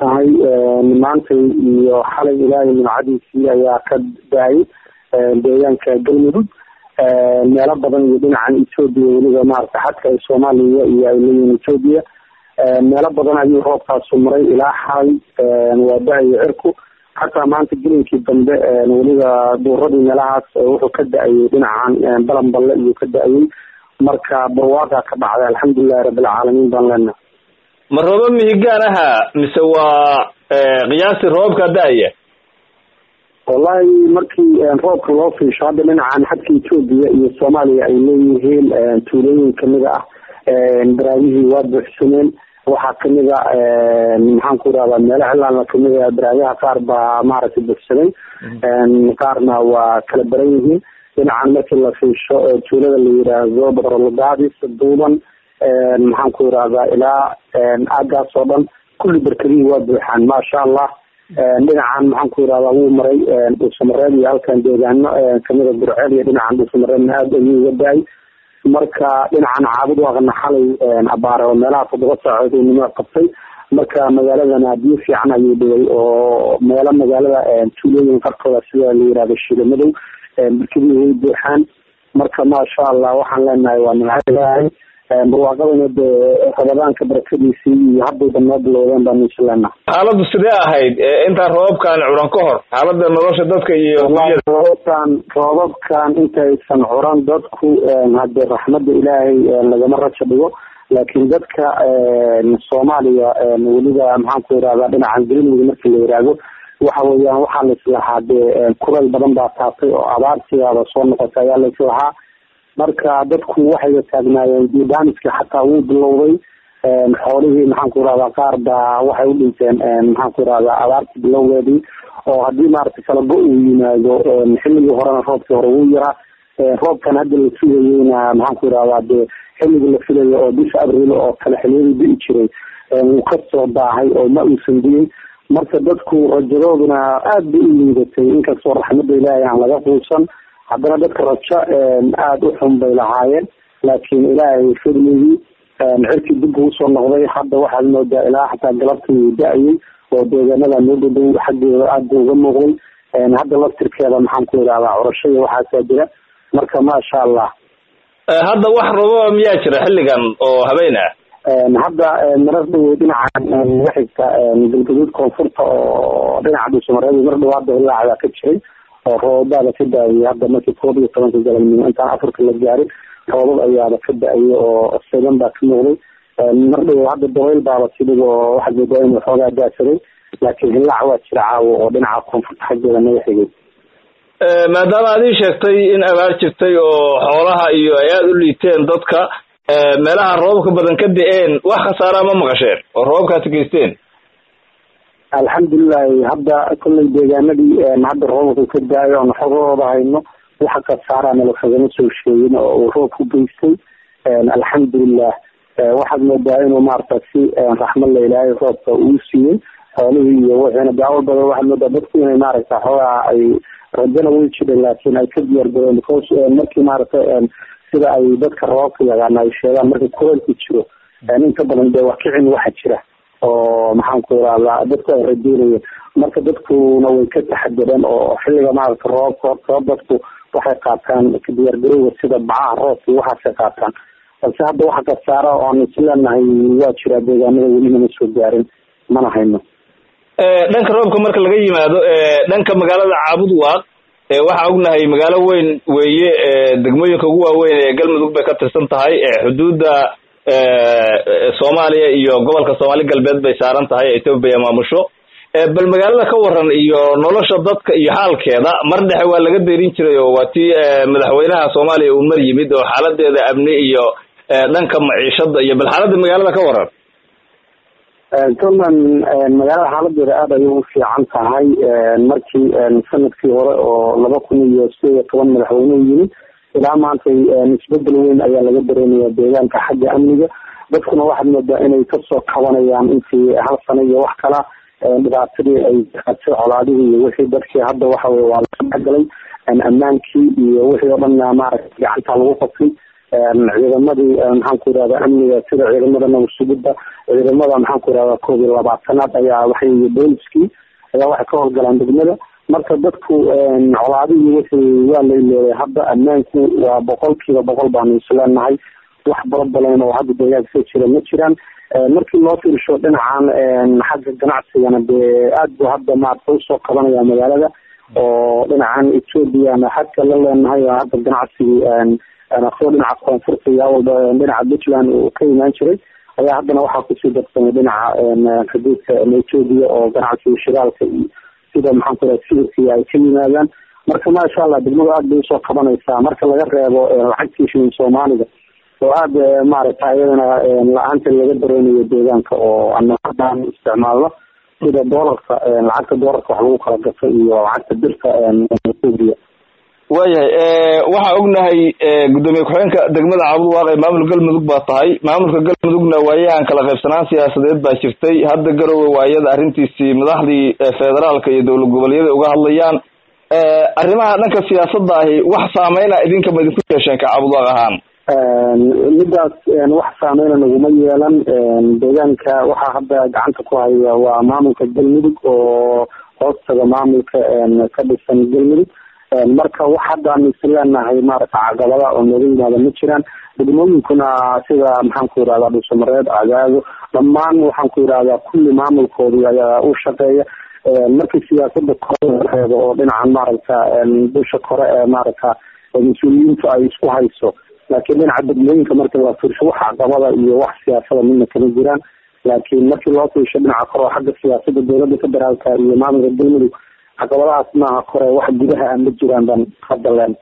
tahay maantay iyo xalay ilaahay nimcadiisii ayaa ka daayay deegaanka galmudug meelo badan iyo dhinacan etoobiya weliba maarata xadka ay soomaaliya iyo ay leeyihin etoobiya meelo badan ayuu roobkaasu maray ilaa xalay waa da-ayo cirku xataa maanta gelinkii dambe weliba duuradii meelahaas wuxuu ka da-ayay dhinacan balanballe iyuu ka da-ayay marka barwaaqa ka dhacday alxamdulilahi rabbilcaalamiin baan leenahay ma rooba mihigaan aha mise waa qiyaastii roobka da-aya wallahi markii roobka loo fiisho hadda dhinacan xadka etoobiya iyo soomaaliya ay leeyihiin tuulooyin kamid ah baraagihii waa buuxsameen waxaa kamid a maxaan ku irahdaa meelo cilaana kamid a baraagaha qaar baa maaragtay buuxsamay qaarna waa kala baran yihiin dhinacan markii la fiisho tuulada la yiraahdo batrolgaadis duuban maxaan ku irahdaa ilaa aagaas oo dhan kulli barkadihii waa buuxaan maasha allah dhinacan maxaan ku irahdaa wuu maray dhuusamareeb iyo halkan deegaano kamida burceel iyo dhinacan dhuusamareebna aada ayuu uga da-ay marka dhinacan caabud waaqana xalay abaare oo meelaha toddoba saacood uu nimo qabtay marka magaaladana biyo fiican ayuu dhigay oo meelo magaalada tuulooyin qarkooda sida la yirahdo shiilamadow barkadihii way buuxaan marka maasha allah waxaan leenahay waa nimcadahay barwaaqadana dee rabadaanka barakadiisii iyo haddayba noo bilowdeen baan insha leenahay xaaladdu sidee ahayd intaan roobabkan curan ka hor xaaladda nolosha dadka iyo roobabkan roobabkan intaysan curan dadku hadee raxmadda ilaahay lagama raja dhigo laakiin dadka soomaaliya weliba maxaan ku irahdaa dhinacan galmudug marki la yiraahdo waxa weeyaan waxaa la islahaa dee kulayl badan baa taabtay oo abaartiyaaba soo noqotay ayaa la islahaa marka dadku waxayba taagnaayeen biodamiska xataa wuu bilowday xoolihii maxaan ku irahdaa qaar baa waxay u dhinteen maxaan ku irahdaa abaartii bilowgeedii oo haddii maaragtay kala go uu yimaado xilligii horena roobkii hore wuu yaraa roobkan hadda la sugayeyna maxaan ku irahdaa dee xilligii la filayo oo bisha abril oo kale xiliyadii di'i jiray wuu kasoo daahay oo ma uusan diin marka dadku rajadooduna aad bay u liidatay inkastoo raxmadda ilaahay aan laga quusan haddana dadka rajo aada u xun bay lahaayeen laakiin ilaahay fadligii cirkii dib uu usoo noqday hadda waxaad moodaa ilaa xataa galabtii uu da-ayay oo deegaanada noo dhadhow xaggeeda aada uga muuqday hadda laftirkeeda maxaan ku idhahdaa curashada waxaasaa jira marka maasha allah hadda wax roobaba miyaa jira xilligan oo habeen ah hadda marar dhaweyd dhinacan naga xigta galgaduud koonfurta oo dhinaca dhuusamareed mar dhaw hadda ilaacadaa ka jiray oo roobabaada ka da-ayay hadda markii koob iyo tobanka galabnimo intaan afarka la gaarin roobab ayaaba ka da-ayay oo segan baa ka muuqday mar dhawow hadda dabayl baaba tidhig oo waxaad moodaa inuu xoogaa daasaday laakiin hillaac waa jira caawo oo dhinaca koonfurta xaggeeda naga xigay maadaama ad ii sheegtay in abaar jirtay oo xoolaha iyo ay aada u liiteen dadka meelaha roobabka badan ka da-een wax khasaaraa ma maqasheen oo roobabkaasi geysteen alxamdulilahi hadda kollay deegaanadii hadda roobabka ka daayo oon xogahooda hayno waxa khasaara nala kagama soo sheegin oo uu roobku geystay alxamdulilah waxaad moodaa inuu maarata si raxmad la ilaahay roobka uu siiyey xoolihii iyo wixiina daawal badan waxaad moodaa dadku inay maaragta xoogaa ay rajana way jireen laakiin ay ka diyaar gareen because markii maaragta sida ay dadka roobabka yaqaana ay sheegaan marka kuleelku jiro inta badan dee wakicin waxa jira oo maxaan ku irahdaa dadku ay rajeynayeen marka dadkuna way ka taxadireen oo xilliga maaragta roobka hortoo dadku waxay qaataan diyaargarowga sida bacaha roobka waxaasay qaataan balse hadda waxa kasaara oan isleenahay waa jiraa deegaanada welina ma soo gaarin mana hayno dhanka roobka marka laga yimaado dhanka magaalada caabud waaq waxaa ognahay magaalo weyn weeye degmooyinka ugu waaweyn ee galmudug bay ka tirsan tahay xuduudda soomaaliya iyo gobolka soomaali galbeed bay saaran tahay etoobiya maamusho bal magaalada ka waran iyo nolosha dadka iyo xaalkeeda mar dhexe waa laga deerin jiray oo waa tii madaxweynaha soomaaliya uu mar yimid oo xaaladeeda amni iyo dhanka maciishada iyo bal xaaladda magaalada ka waran tolman magaalada xaaladeeda aada ayay u fiican tahay markii sanadkii hore oo laba kun iyo sideed iyo toban madaxweyne yimid ilaa maanta isbedel weyn ayaa laga dareemaya deegaanka xagga amniga dadkuna waxaad moodaa inay kasoo kabanayaan intii hal sano iyo wax kala dhibaatadii ay qaatay colaadihii iyo wixii dadkii hadda waxa weye waa laga galay ammaankii iyo wixii oo dhan maaragtay gacanta lagu qabtay ciidamadii maxaan ku yidhahda amniga sida ciidamada nabad sugidda ciidamada maxaan ku yidhahda koob iyo labaatanaad ayaa waxay booliskii ayaa waxay ka howlgalaan degmada marka dadku colaadihii wixii waa la iloobay hadda ammaanku waa boqol kiiba boqol baanu isleenahay wax barabalan oo hadda deegaanka ka jira ma jiraan markii loo fiirsho dhinacan xagga ganacsigana dee aad bu hadda maarata usoo qabanaya magaalada oo dhinacan ethoopiana xadka la leenahay oo hadda ganacsigii asoo dhinaca koonfurta iyo awalba dhinaca puntland uu ka imaan jiray ayaa haddana waxaa kusii darsamay dhinaca xuduudka ethoopia oo ganacsiga shiraalka iyo sida maxaan ku raha sibirkii ay ka yimaadaan marka maasha allah degmadu aad bay usoo qabanaysaa marka laga reebo lacagtii shilin soomaaliga oo aada maaragta iyadana la-aanta laga dareynayo deegaanka oo anaan isticmaalno sida doolarka lacagta doolarka wax lagu kala gato iyo lacagta birta ethoopia waayahay waxaa ognahay guddoomiye ku-xigeenka degmada cabudwaaq ee maamul galmudug baa tahay maamulka galmudugna waayahan kala qaybsanaan siyaasadeed baa jirtay hadda garowe waayada arrintiisii madaxdii federaalka iyo dowlad goboleedyada uga hadlayaan arrimaha dhanka siyaasadda ahi wax saameyna idinka ma idinku yeesheen ka cabudwaaq ahaan midaas wax saameyna naguma yeelan deegaanka waxaa hadda gacanta ku haya waa maamulka galmudug oo hoostaga maamulka ka dhisan galmudug marka wax haddaan isleenahay maarata caqabada oo nooga yimaada ma jiraan degmooyinkuna sida maxaan ku yidhahda dhuusamareed cadaado dhammaan waxaan ku yidhahdaa kulli maamulkoodii ayaa u shaqeeya markii siyaasada kore reebo oo dhinacan maaragta dusha kore ee maaragta mas-uuliyiintu ay isku hayso laakiin dhinaca degmooyinka markii la fiirsho wax caqabada iyo wax siyaasada midna kama jiraan laakiin markii loo fiirsho dhinaca kore oo xagga siyaasada dowladda federaalka iyo maamulka galmudug caqabadahaas maaha kore wax gudaha aan ma jiraan baan hadda leen